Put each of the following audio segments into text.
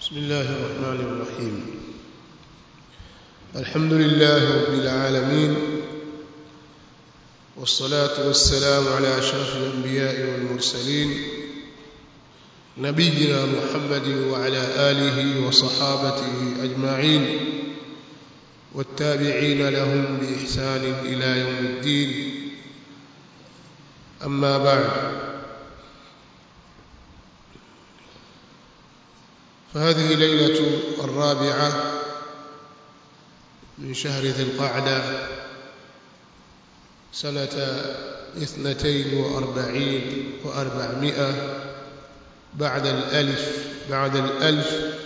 بسم الله الرحمن الرحيم الحمد لله رب العالمين والصلاة والسلام على أشرف الأنبياء والمرسلين نبينا محمد وعلى آله وصحابته أجمعين والتابعين لهم بإحسان إلى يوم الدين أما بعد فهذه ليلة الرابعة من شهر ذي القعدة سنة اثنتين وأربعين وأربعمائة بعد الألف بعد الألف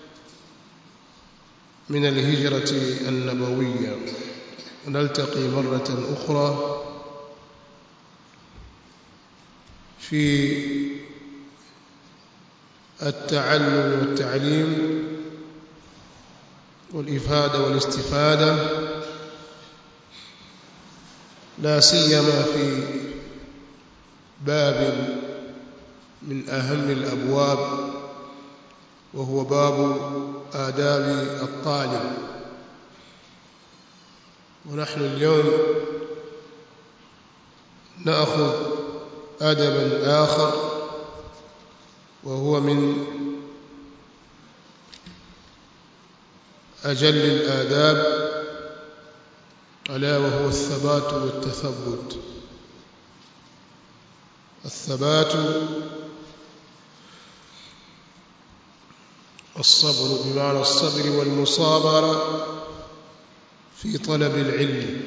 من الهجرة النبوية ونلتقي مرة أخرى في التعلم والتعليم والإفادة والاستفادة لا سيما في باب من أهم الأبواب وهو باب آداب الطالب ونحن اليوم نأخذ أدبا آخر وهو من أجل الآداب ألا وهو الثبات والتثبت الثبات الصبر بمعنى الصبر والمصابرة في طلب العلم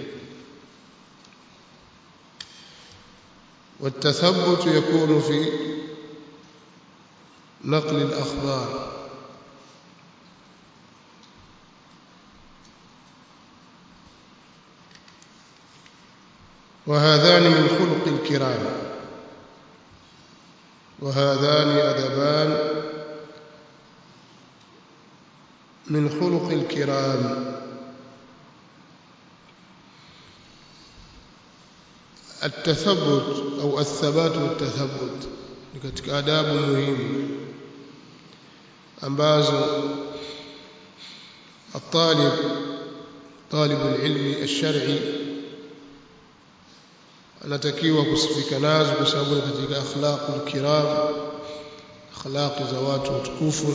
والتثبت يكون في نقل الأخبار وهذان من خلق الكرام وهذان أدبان من خلق الكرام التثبت أو الثبات والتثبت ni katika adabu muhimu ambazo الطالب طالب العلم الشرعي anatakiwa kusifika nazo kwa sababu ni katika akhlaqul kiram akhlaqi za watu watukufu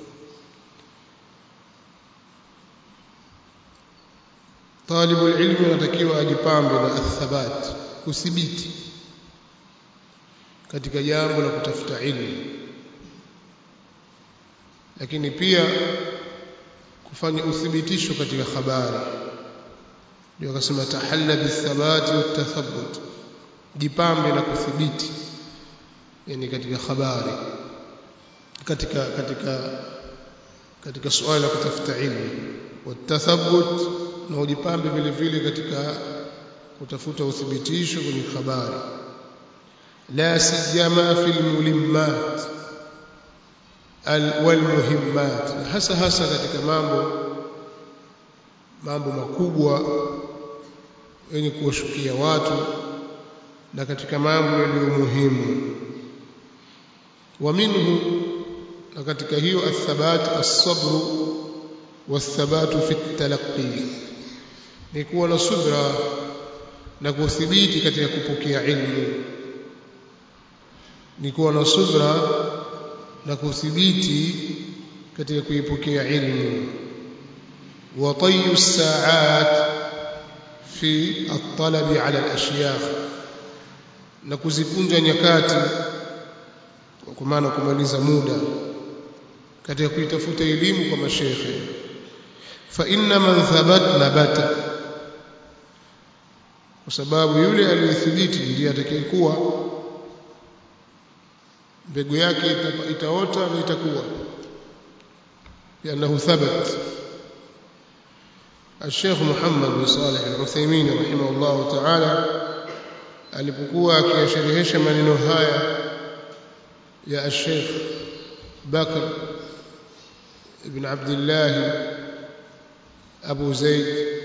طالب العلم anatakiwa ajipambe na athabat kuthibiti katika jambo la kutafuta ilmu lakini pia kufanya uthibitisho katika habari ndio akasema tahalla bithabati watathabbut jipambe na kuthibiti yani katika habari katika katika katika suala la kutafuta ilmu watathabbut na ujipambe vile vile katika kutafuta uthibitisho kwenye habari la siyama fil mulimmat wal muhimmat hasa hasa katika mambo mambo makubwa yenye kuwashukia watu na katika mambo yaliyo muhimu wa minhu na katika hiyo athabat as-sabr wathabatu fi at-talaqqi ni kuwa na subra na kuthibiti katika kupokea ilmu ni kuwa na subra na kuthibiti katika kuipokea ilmu wa tayu saat fi at-talab ala al-ashyakh na kuzikunja nyakati kwa maana kumaliza muda katika kuitafuta elimu kwa mashekhe fa inna man thabat nabata kwa sababu yule aliyethibiti ndiye atakayekuwa mbegu yake itaota na itakuwa لأنه ثبت الشيخ محمد بن صالح العثيمين رحمه الله تعالى alipokuwa akiyasherehesha maneno haya ya Sheikh Bakr ibn Abdullah Abu Zaid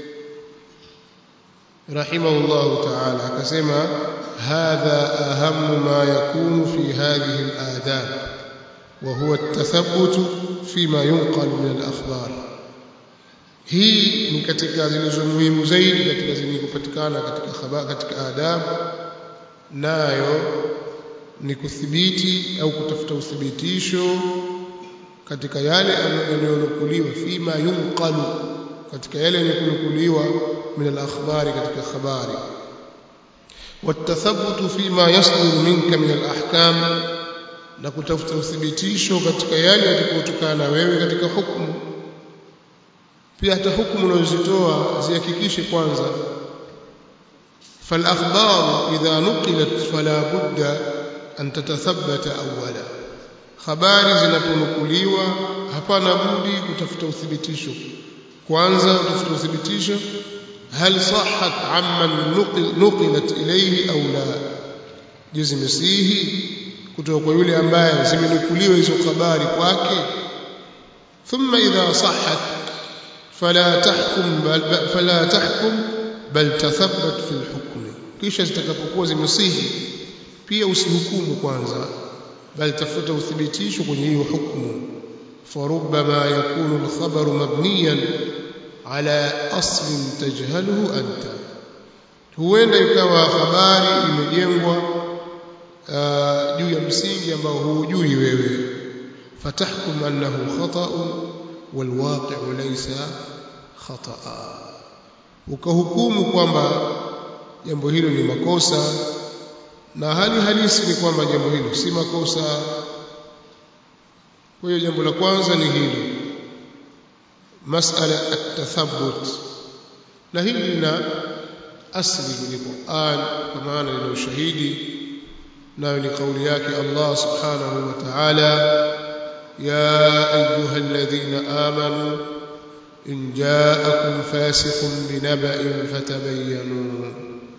rahimahullah ta'ala akasema hadha ahamu ma yakunu fi hadhihi al-adab وهو التثبت فيما ينقل من الأخبار hii ni katika zilizo muhimu zaidi katika zenye kupatikana katika habari katika adabu nayo ni kuthibiti au kutafuta uthibitisho katika yale yanayonukuliwa fima yunqalu katika yale yanayonukuliwa min al-akhbari katika habari watathabutu fima yasduru minka min al-ahkam na kutafuta uthibitisho katika yale yatakayotokana na wewe katika hukumu pia hata hukumu unazozitoa zihakikishe kwanza فالأخبار إذا نقلت فلا بد أن تتثبت أولا habari zinaponukuliwa hapana budi kutafuta uthibitisho kwanza utafuta uthibitisho hal sahhat amman nuqilat ilayhi au la je zimesihi kutoka kwa yule ambaye zimenukuliwa hizo habari kwake thumma idha sahhat fala tahkum bal fala tahkum bal tathabbat fi alhukm kisha zitakapokuwa zimesihi pia usihukumu kwanza bal tafuta uthibitisho kwenye hiyo hukumu فربما يكون الخبر مبنيا على أصل تجهله أنت huenda ikawa habari imejengwa juu ya msingi ambao hujui wewe fatahkum annahu khata'un walwaqi'u laysa khata'a ukahukumu kwamba jambo hilo ni makosa na hali halisi ni kwamba jambo hilo si makosa kwa hiyo jambo la kwanza ni hilo masala at-tathabbut na hili lina asli kwenye Qur'an kwa maana lina ushahidi nayo ni kauli yake Allah subhanahu wa ta'ala ya ayyuha alladhina amanu in ja'akum fasiqun binaba'in fatabayyanu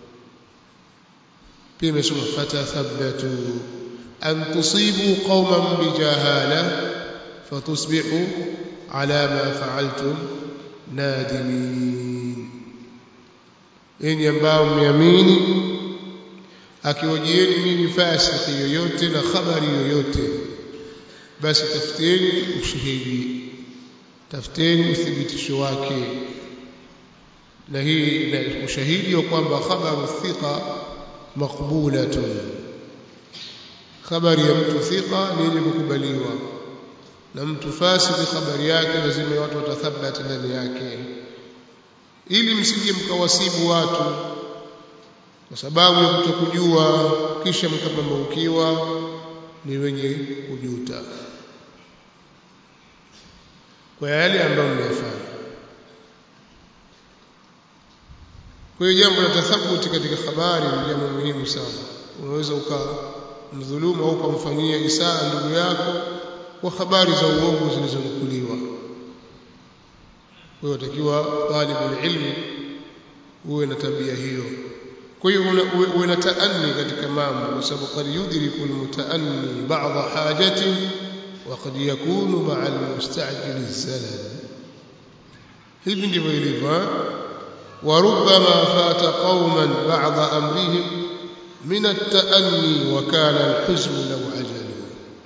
pia imesema fatathabbatu an tusibu qauman bijahala fatusbihu ala ma fa'altum nadimin enyi ambao mmeamini akiwajieni mimi fasiki yoyote na habari yoyote basi tafuteni ushahidi tafuteni uthibitisho wake na hii na ushahidi wa kwamba khabaru thiqa maqbulatun habari ya mtu thiqa ni yenye kukubaliwa na mtu fasiki habari yake lazima watu watathabati ndani yake ili msije mkawasibu watu kwa sababu ya kutokujua kisha mkapambaukiwa ni wenye kujuta kwa yale ambayo mmeyafanya kwa hiyo jambo la tathabuti katika habari ni jambo muhimu sana unaweza ukamdhulumu au ukamfanyia isaa ndugu yako kwa habari za uongo zilizonukuliwa kwa hiyo utakiwa talibul ilmi uwe na tabia hiyo kwa hiyo uwe na taanni katika mambo kwa sababu qad yudriku almutaanni ba'dha hajati wa qad yakunu ma'a almustajil zalal hivi ndivyo ilivyo wa rubbama fata qauman ba'dha amrihim min at-ta'anni wa kana al-huzn law ajalu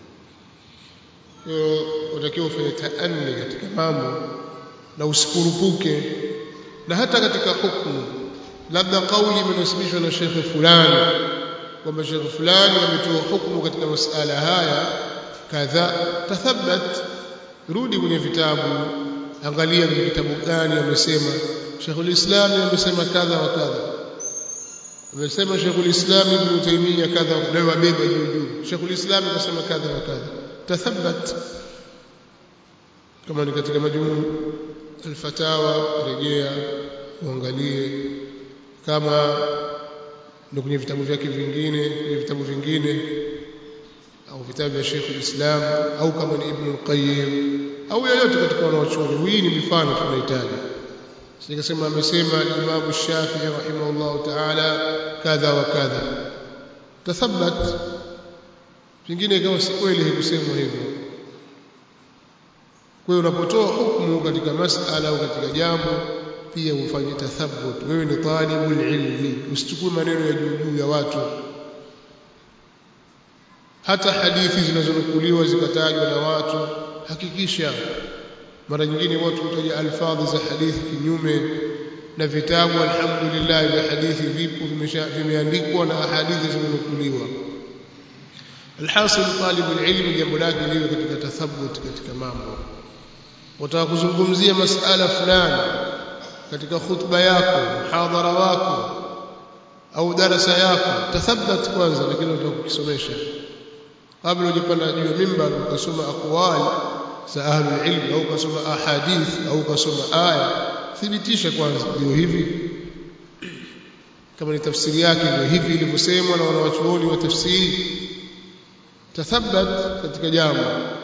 utakiwa ufanye taanni katika mambo na usikurupuke na hata katika hukumu labda kauli imenasibishwa na shekhe fulani kwamba shekhe fulani ametoa hukumu katika masala haya kadha tathabbat rudi kwenye vitabu angalia kwenye kitabu gani amesema Sheikhul Islam amesema kadha wa kadha amesema Sheikhul Islam Ibn Taymiyyah kadha na wabeba juu juu Sheikhul Islam amesema kadha wa kadha tathabbat kama ni katika majumuu alfatawa rejea uangalie kama ndio kwenye vitabu vyake vingine kwenye vitabu vingine au vitabu vya Sheikh al-Islam au kama ni Ibn al-Qayyim au yoyote katika wanaochuoni hii ni mifano tunahitaji sikasema amesema Imam Shafi'i rahimahullah ta'ala kadha wa kadha tathabbat vingine ikawa si kweli hikusemwa hivyo kwa hiyo unapotoa hukumu katika masala au katika jambo pia ufanye tathabbut wewe ni talibul ilmi usichukue maneno ya juu juu ya watu hata hadithi zinazonukuliwa zikatajwa na watu hakikisha mara nyingine watu hutaja alfadhi za hadithi kinyume na vitabu alhamdulillah vya hadithi vipo vimeandikwa na hadithi zimenukuliwa alhasil talibu ilmi jambo lake liwe katika tathabut katika mambo wataka kuzungumzia masala fulani katika khutba yako muhadhara wako au darasa yako tathabbat kwanza lakini utakukisomesha kabla hujapanda juu ya mimbar ukasoma aqwal za ahlul ilm au ukasoma ahadith au ukasoma aya thibitisha kwanza ndio hivi kama ni tafsiri yake ndio hivi ilivyosemwa na wanawachuoni wa tafsiri tathabbat katika jambo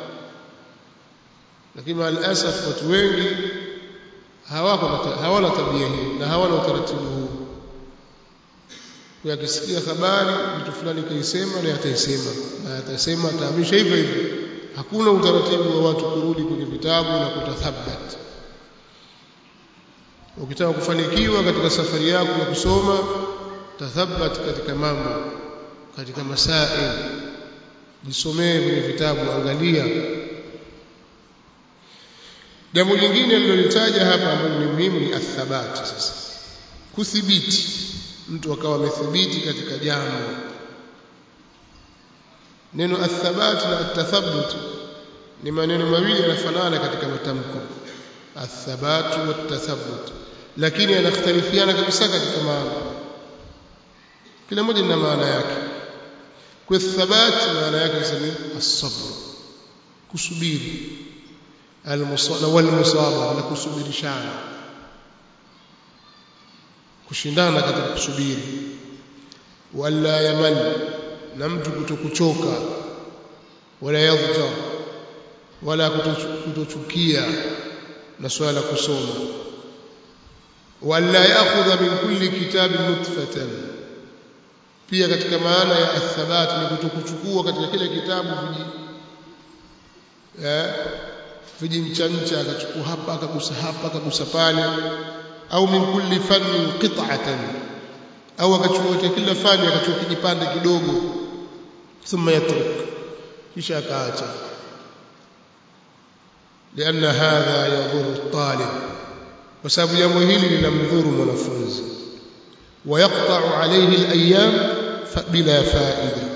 lakini maalasaf watu wengi hawako hawana tabia hii na hawana utaratibu huu kwa akisikia habari mtu fulani kaisema na ataisema na atasema atahamisha hivyo hivyo hakuna utaratibu wa watu kurudi kwenye vitabu na kutathabat ukitaka kufanikiwa katika safari yako ya kusoma tathabat katika mambo katika masail jisomee kwenye vitabu angalia jambo lingine alilolitaja hapa ambalo ni muhimu ni athabati sasa kuthibiti mtu akawa amethibiti katika jambo neno athabat na atathabut ni maneno mawili yanafanana katika matamko athabatu watathabut lakini yanakhtalifiana kabisa katika maana kila moja lina maana yake kwa thabat maana yake ni as-sabr kusubiri al-musala wal-musabara na kusubirishana kushindana katika kusubiri wala yamal na mtu kutokuchoka wala yadhja wala kutochukia na swala kusoma wala yaakhudha min kulli kitabin nutfatan pia katika maana ya athabat ni kutokuchukua katika kile kitabu viji eh vijimchancha akachukua hapa akagusa hapa akagusa pale au min kulli fannin qit'atan au akachukua katika kila fani akachukua kijipande kidogo thumma yatruk kisha akaacha لأن هذا يضر الطالب وسبب jambo hili linamdhuru mwanafunzi ويقطع عليه الأيام بلا فائدة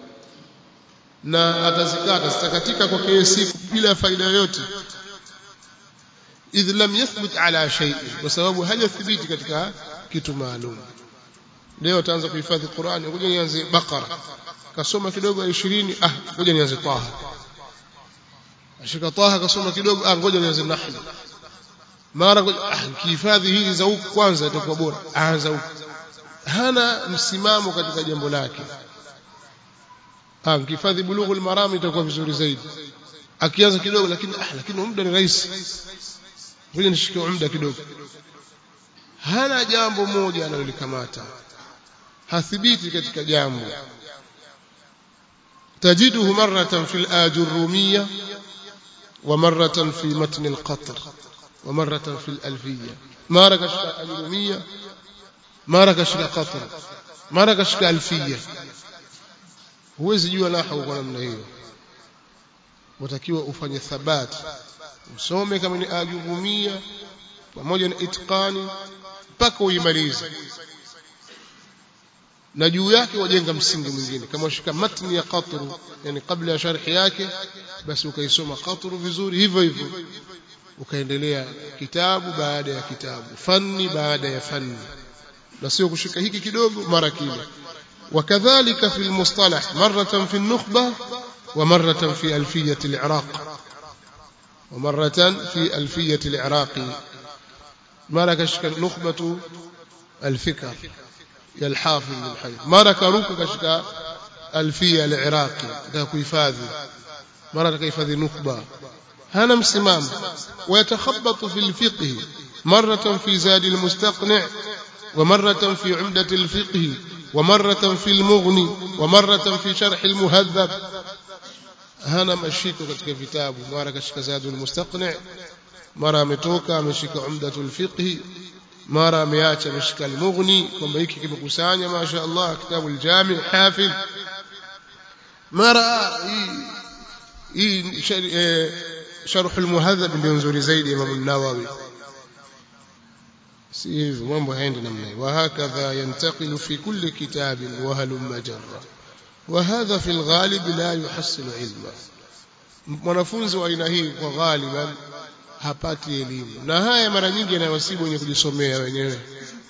na atazikata zitakatika kwake siku bila faida yoyote idh lam yathbut ala shay'in kwa sababu hajathibiti katika kitu maalum leo ataanza kuhifadhi Qur'ani ngoja nianze Baqara kasoma kidogo 20 ah ngoja nianze Taha ashika Taha kasoma kidogo ah ngoja nianze Nahl mara ah kihifadhi hizi za huku kwanza itakuwa bora aanza huku hana msimamo katika jambo lake ah kihifadhi bulughul maram itakuwa vizuri zaidi akianza kidogo lakini ah lakini muda ni rahisi ngoja nishike muda kidogo hana jambo moja analolikamata hathibiti katika jambo tajiduhu maratan fil ajurumiyya wa maratan fi matn al-qatr wa maratan fil alfiyya mara kashika ajurumiyya mara kashika qatr mara kashika alfiyya huwezi jua nahwu kwa namna hiyo watakiwa ufanye thabati usome kama ni ajurumia pamoja na itqani mpaka uimalize na juu yake wajenga msingi mwingine kama ushika matni ya qatru yani kabla ya sharhi yake basi ukaisoma qatru vizuri hivyo hivyo ukaendelea kitabu baada ya kitabu fanni baada ya fanni na sio kushika hiki kidogo mara kile وكذلك في المصطلح مرة في النخبة ومرة في ألفية العراق ومرة في ألفية العراق مرة كشك نخبة الفكر يا الحافظ بن حجر مرة كروك كشك ألفية العراقي كيفاذي مرة كيفاذي نخبة هنا مسمام ويتخبط في الفقه مرة في زاد المستقنع ومرة في عمدة الفقه ومرة في المغني ومرة في شرح المهذب hana mashiko katika vitabu mara kashika zadul mustaqni mara ametoka ameshika umdatul fiqh mara ameacha ameshika al-mughni kwamba hiki kimekusanya masha Allah kitabu al-jami' hafidh mara hii hii sharh al-muhadhab ndio nzuri zaidi Imam an-Nawawi si hivyo mambo haendi namna hiyo وهكذا ينتقل في كل كتاب وهلم جرا وهذا في الغالب لا يحصل علما mwanafunzi wa aina hii kwa ghaliban hapati elimu na haya mara nyingi yanawasibu wenye kujisomea wenyewe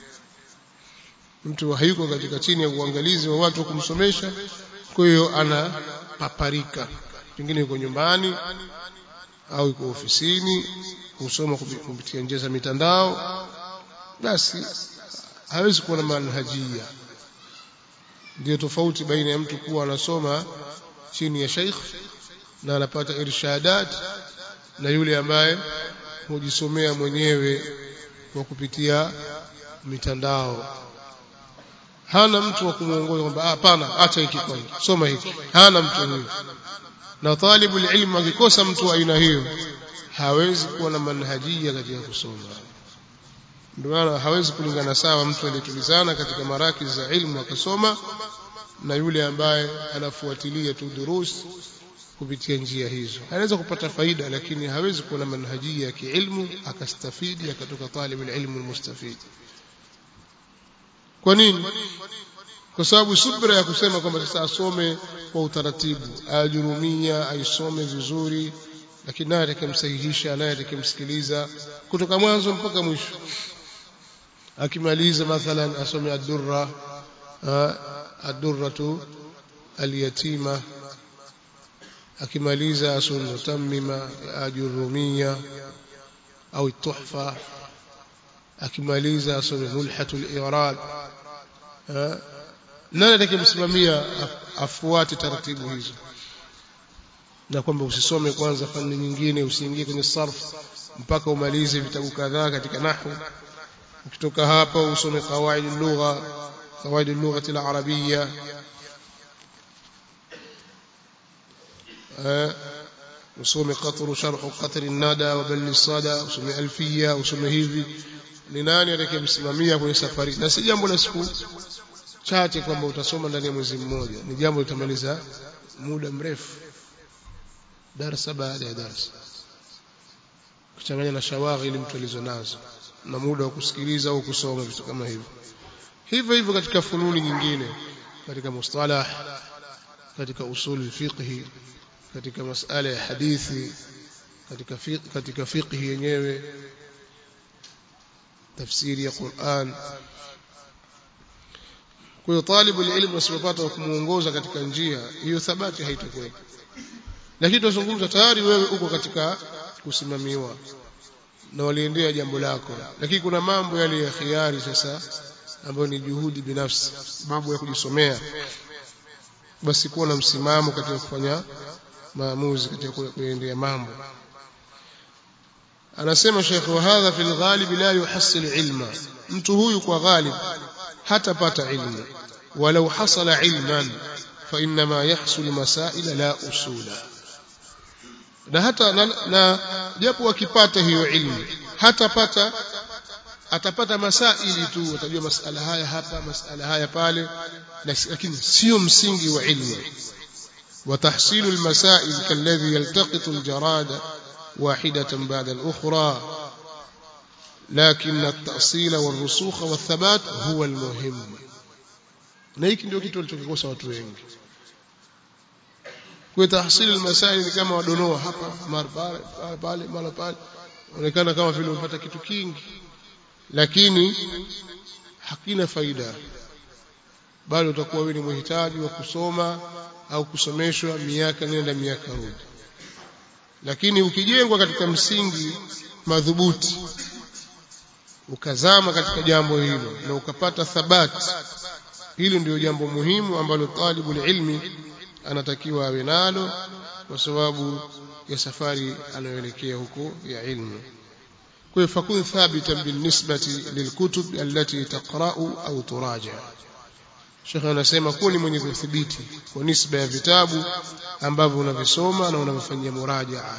mtu hayuko katika chini ya uangalizi wa watu kumsomesha kwa hiyo ana paparika pengine yuko nyumbani au yuko ofisini husoma kupitia njia za mitandao basi hawezi kuwa na manhajia ndio tofauti baina ya mtu kuwa anasoma chini ya sheikh na anapata irshadat na yule ambaye hujisomea mwenyewe kwa kupitia mitandao hana mtu wa kumuongoza kwamba hapana acha hiki kwanza soma hiki hana mtu huyo na talibu ilmu akikosa mtu wa aina hiyo hawezi kuwa na manhajia katika kusoma ndio maana hawezi kulingana sawa mtu aliyetulizana katika maraki za ilmu akasoma na yule ambaye anafuatilia tu durus kupitia njia hizo anaweza kupata faida lakini hawezi kuwa na manhajia ya kiilmu akastafidi akatoka talib ilmu almustafid kwa nini kwa sababu subra ya kusema kwamba sasa asome kwa utaratibu ajurumia aisome vizuri lakini naye atakemsahihisha naye atakemsikiliza kutoka mwanzo mpaka mwisho akimaliza mathalan asome ad-durra ad-durratu al-yatima akimaliza asome mutammima ajurumia au tuhfa akimaliza asome mulhatul irad nani atakayemsimamia afuate taratibu hizo na kwamba usisome kwanza fani nyingine usiingie kwenye sarf mpaka umalize vitabu kadhaa katika nahwu ukitoka hapa usome qawaid lugha qawaid lugha al-arabiyya usome qatru sharh qatr an-nada wa bal sada usome alfiya usome hivi ni nani atakayemsimamia kwenye safari na si jambo la siku chache kwamba utasoma ndani ya mwezi mmoja ni jambo litamaliza muda mrefu darasa baada ya darasa kuchanganya na shawaghili mtu alizonazo na muda wa kusikiliza au kusoma vitu kama hivyo hivyo hivyo katika fununi nyingine katika mustalah katika usul fiqhi katika masala ya hadithi katika fiqh katika fiqh yenyewe tafsiri ya Qur'an kwa hiyo talibu ilmu asipopata kumuongoza katika njia hiyo thabati haitakuwepo lakini tunazungumza tayari wewe uko katika kusimamiwa na waliendea jambo lako lakini kuna mambo yale ya khiari sasa ambayo ni juhudi binafsi mambo ya kujisomea basi kuwa na msimamo katika kufanya maamuzi katika kuendea mambo anasema Sheikh wa hadha fil ghalib la yuhassil ilma mtu huyu kwa ghalib hatapata ilmu walau hasala ilman fa inma yahsul masail la usula na hata na, na japo akipata hiyo ilmu hatapata atapata masaili tu atajua masala haya hapa masala haya pale lakini sio msingi wa ilmu وتحصيل المسائل كالذي يلتقط الجراد واحدة بعد الأخرى لكن التأصيل والرسوخ والثبات هو المهم na hiki ndio kitu walichokikosa watu wengi kwa tahsili almasail ni kama wadonoa hapa mara pale pale mara pale onekana kama vile umepata kitu kingi lakini hakina faida bali utakuwa wewe ni mhitaji wa kusoma au kusomeshwa miaka nenda miaka rudi lakini ukijengwa katika msingi madhubuti ukazama katika jambo hilo na ukapata thabati hilo ndio jambo muhimu ambalo talibul ilmi anatakiwa awe nalo kwa sababu ya safari anayoelekea huko ya ilmu kwa hiyo fakun thabitan binisbati lilkutub allati taqra'u au turaja Sheikh anasema kuwa ni mwenye kudhibiti kwa nisba ya vitabu ambavyo unavisoma na unavifanyia murajaa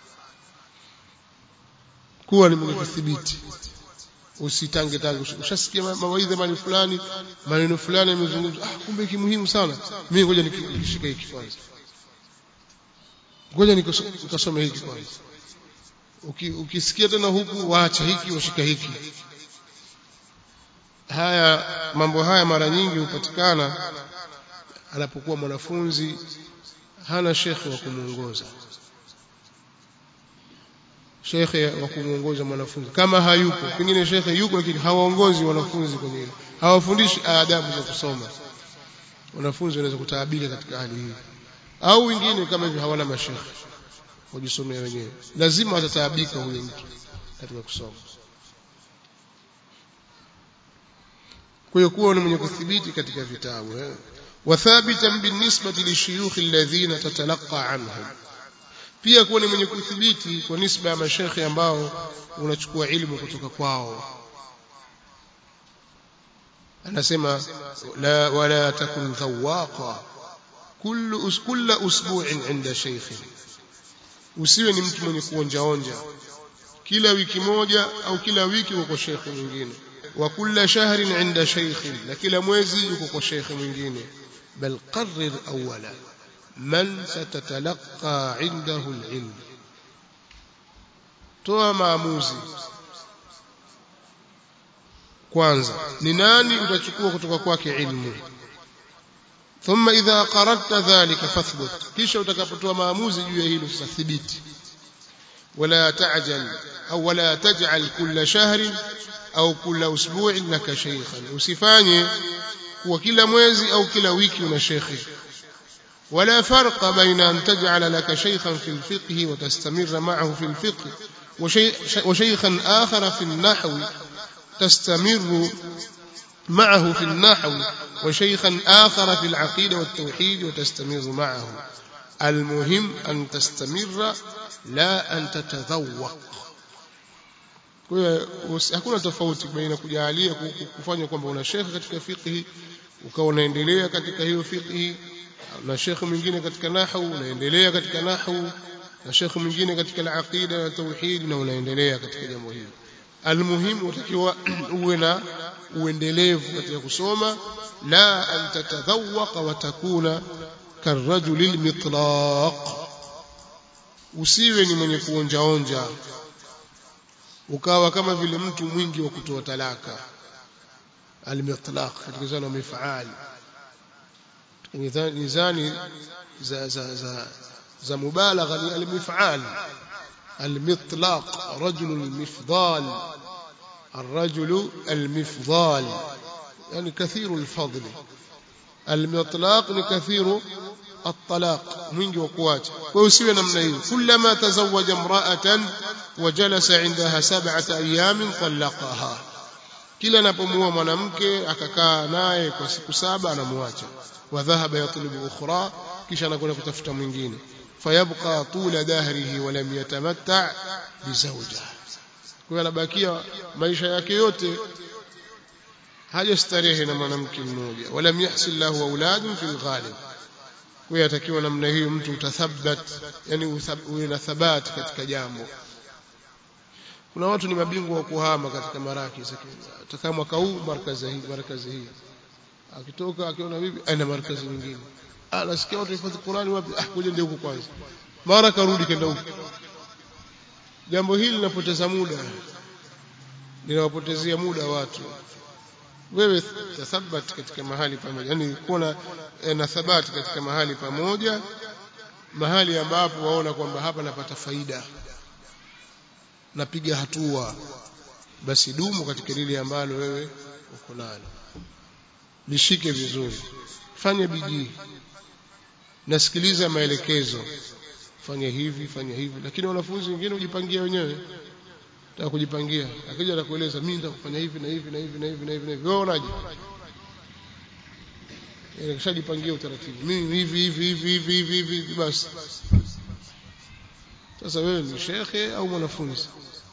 kuwa ni mwenye kudhibiti usitange tange ushasikia mawaidha mali fulani maneno fulani yamezungumzwa ah kumbe hiki muhimu sana mimi ngoja nikishika hiki kwanza ngoja nikasome hiki kwanza Uki, ukisikia tena huku waacha hiki washika hiki haya mambo haya mara nyingi hupatikana anapokuwa mwanafunzi hana shekhe wa kumuongoza shekhe wa kumuongoza mwanafunzi kama hayupo pengine shekhe yuko lakini hawaongozi wanafunzi kwenye hilo hawafundishi adabu za kusoma wanafunzi wanaweza kutaabika katika hali hii au wengine kama hivyo hawana mashekhe wajisomea wenyewe lazima atataabika huyo mtu katika kusoma kwa hiyo kuwa ni mwenye kuthibiti katika vitabu eh? wathabitan binisbati lishuyukhi alladhina tatalaqa anhum pia kuwa ni mwenye kuthibiti kwa nisba ya mashekhe ambao unachukua ilmu kutoka kwao anasema la wala takun dhawaqa kullu us kulla usbu'in inda shaykhin usiwe ni mtu mwenye kuonjaonja kila wiki moja au kila wiki uko kwa shekhe mwingine wa kulla shahrin inda shaykhin na kila mwezi yuko kwa shekhe mwingine bal qarrir awwala man satatalaqa indahu alilm toa maamuzi kwanza ni nani utachukua kutoka kwake ilmu ثم إذا قررت ذلك فاثبت kisha utakapotoa maamuzi juu ya hilo sathibiti ولا تعجل أو ولا تجعل كل شهر أو كل أسبوع لك شيخا usifanye kuwa kila mwezi au kila wiki una shekhi ولا فرق بين أن تجعل لك شيخا في الفقه وتستمر معه في الفقه وشيخا آخر في النحو تستمر معه في النحو وشيخا آخر في العقيدة والتوحيد وتستمر معه المهم أن تستمر لا أن تتذوق hakuna tofauti baina kujalia kufanya kwamba una shekhe katika fiqhi ukawa unaendelea katika hiyo fiqhi na shekhe mwingine katika nahwu unaendelea katika nahwu na shekhe mwingine katika al-aqida na tauhid na unaendelea katika jambo hili almuhimu utakiwa uwe na uendelevu katika kusoma la an tatadhawaqa wa takuna karajuli almitlaq usiwe ni mwenye kuonjaonja ukawa kama vile mtu mwingi wa kutoa talaka almitlaq katika zana mifaal mizani za za za za mubalagha ni almifaal المطلق رجل المفضال الرجل المفضال يعني كثير الفضل المطلاق لكثير الطلاق mwingi wa kuacha kwa usiwe namna hiyo kullama tazawaja imra'atan wa jalasa 'indaha sab'ata ayamin talaqaha kila anapomuoa mwanamke akakaa naye kwa siku saba anamwacha wa dhahaba yatlubu ukhra kisha anakwenda kutafuta mwingine fayabqa tula dahrihi wa lam yatamatta bizawja kwa anabakia maisha yake yote hajastarehe na mwanamke mmoja wala yahsil lahu auladun fil ghalib kwa yatakiwa namna hiyo mtu utathabat yani uwe na thabati katika jambo kuna watu ni mabingwa wa kuhama katika maraki atakaa mwaka huu markazi hii markazi hii akitoka akiona bibi aina markazi nyingine ah nasikia watu hifadhi Qur'ani wapi ah ngoja ndio huko kwanza mara karudi kenda huko jambo hili linapoteza muda linawapotezea muda watu wewe tathabat katika mahali pamoja yani kuwa na thabati katika mahali pamoja mahali ambapo waona kwamba hapa napata faida napiga hatua basi dumu katika lile ambalo wewe uko nalo lishike vizuri fanya bidii nasikiliza maelekezo fanya hivi fanya hivi lakini wanafunzi wengine hujipangia wenyewe nataka kujipangia akija atakueleza mimi nitakufanya hivi na hivi na hivi na hivi na hivi na hivi wewe unaje ile kishajipangia utaratibu mimi hivi hivi hivi hivi hivi hivi hivi basi sasa wewe ni shekhe au mwanafunzi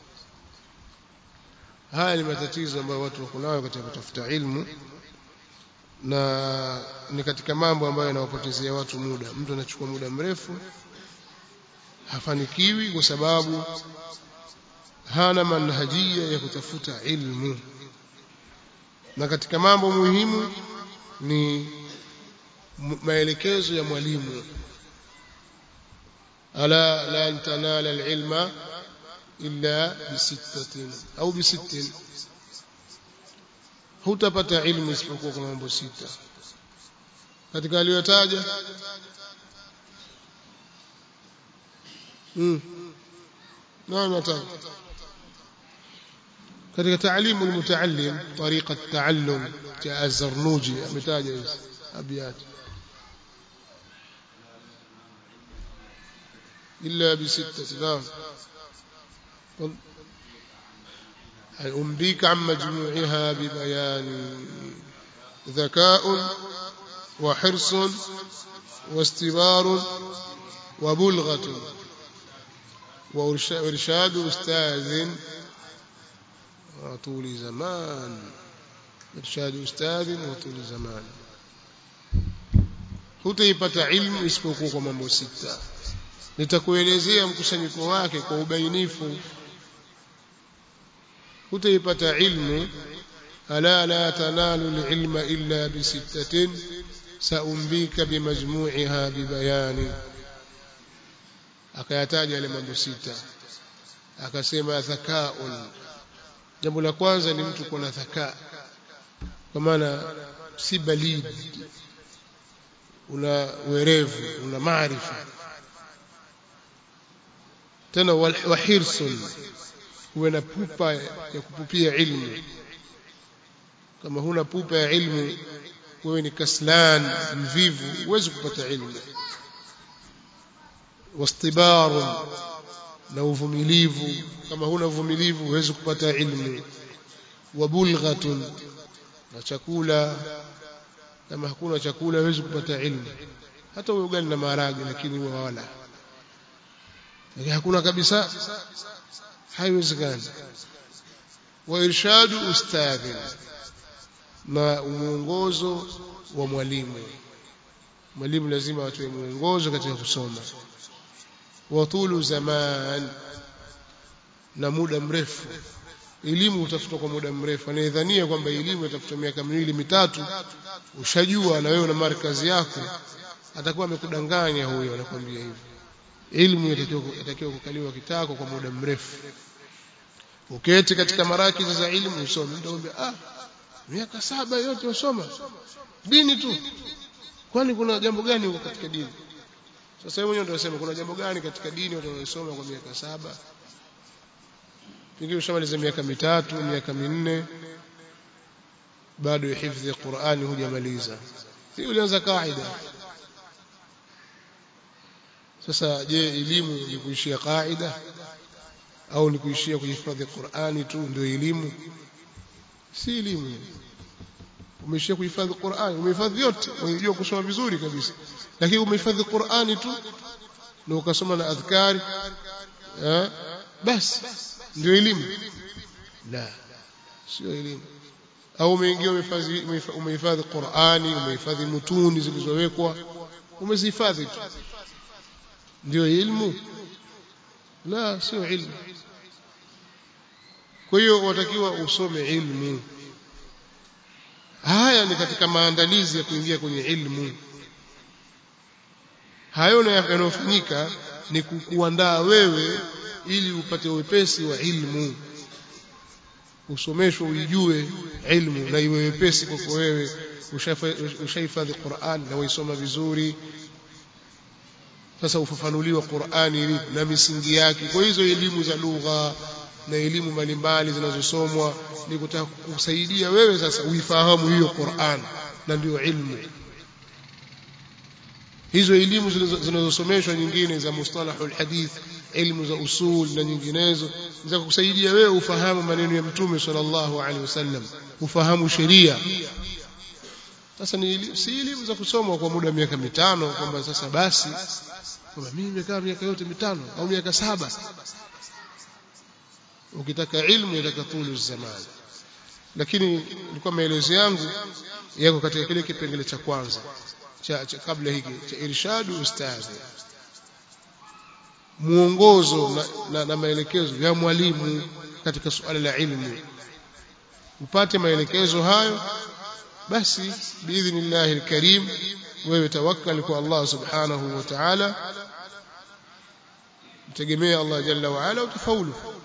haya ni matatizo ambayo watu wako nayo katika kutafuta ilmu na ni katika mambo ambayo yanawapotezea watu muda mtu anachukua muda mrefu hafanikiwi kwa sababu hana manhajia ya kutafuta ilmu na katika mambo muhimu ni maelekezo ya mwalimu ألا لن تنال العلم إلا بستة أو بست hutapata ilmu isipokuwa kwa mambo sita katika aliyotaja mm. nani nataka katika taalimu almutaallim tariqa at-taallum cha az-zarnuji ametaja hizi abiyat illa bi sittati naam أنبيك عن مجموعها ببيان ذكاء وحرص واستبار وبلغة وإرشاد أستاذ وطول زمان إرشاد أستاذ وطول زمان hutaipata ilmu isipokuwa kwa mambo sita nitakuelezea mkusanyiko wake kwa ubainifu hutaipata ilmu ala la tanalu alilma illa bisittatin saumbika bimajmu'iha bibayani akayataja yale mambo sita akasema dhakaun jambo la kwanza ni mtu kuwa na dhaka kwa maana si balid una werevu una maarifa tena wahirsun uwe na pupa ya kupupia ilmu kama huna pupa ya ilmu wewe ni kaslan mvivu huwezi kupata ilmu wastibar na uvumilivu kama huna uvumilivu huwezi kupata ilmu wabulghatun na chakula kama hakuna chakula huwezi kupata ilmu hata uwe ugali na maharage lakini uwe wala lakini hakuna kabisa haiwezekani wa irshadu ustadhi na mwongozo wa mwalimu mwalimu lazima atoe mwongozo katika kusoma wa tulu zaman na muda mrefu elimu utafutwa kwa muda mrefu anayedhania kwamba elimu itafuta miaka miwili mitatu ushajua na wewe na markazi yako atakuwa amekudanganya huyo anakuambia hivyo ilmu inatakiwa kukaliwa kitako kwa muda mrefu uketi katika marakizi za ilmu usome ndio ah miaka saba yote usoma dini tu kwani kuna jambo gani huko katika dini sasa wewe mwenyewe ndio unasema kuna jambo gani katika dini watu wanasoma kwa miaka saba pengine ushamaliza miaka mitatu miaka minne bado hifadhi Qur'ani hujamaliza hii ulianza kaida sasa je elimu ni kuishia kaida au ni kuishia kuhifadhi Qur'ani tu ndio elimu si elimu umeishia kuhifadhi Qur'ani umehifadhi yote unajua kusoma vizuri kabisa lakini umehifadhi Qur'ani tu na ukasoma na adhkari eh basi ndio elimu la sio elimu au umeingia umehifadhi umehifadhi Qur'ani umehifadhi mutuni zilizowekwa umezihifadhi tu ndio ilmu la sio ilmu kwa hiyo watakiwa usome ilmu haya ni katika maandalizi ya kuingia kwenye ilmu hayo yanayofanyika ni kukuandaa wewe ili upate wepesi wa ilmu usomeshwe uijue ilmu na iwe wepesi kwako wewe ushahifadhi Qur'an na waisoma vizuri sasa ufafanuliwa Qur'ani na misingi yake kwa hizo elimu za lugha na elimu mbalimbali zinazosomwa ni kutaka kusaidia wewe sasa uifahamu hiyo Qur'an na ndio ilmu hizo elimu zinazosomeshwa nyingine za mustalahul hadith elimu za usul na nyinginezo za kusaidia wewe ufahamu maneno ya mtume sallallahu alaihi wasallam ufahamu sheria sasa ni si elimu za kusomwa kwa muda wa miaka mitano kwamba sasa basi kwamba mimi nimekaa miaka yote mitano au miaka saba ukitaka ilmu yataka tulu zaman lakini ilikuwa maelezo yangu yako katika kile kipengele cha kwanza cha, cha kabla hiki cha irshadu ustadhi muongozo na, na, na maelekezo ya mwalimu katika suala la ilmu upate maelekezo hayo basi biidhnillahi alkarim wewe tawakkal kwa Allah subhanahu wa ta'ala mtegemee Allah jalla wa ala utafaulu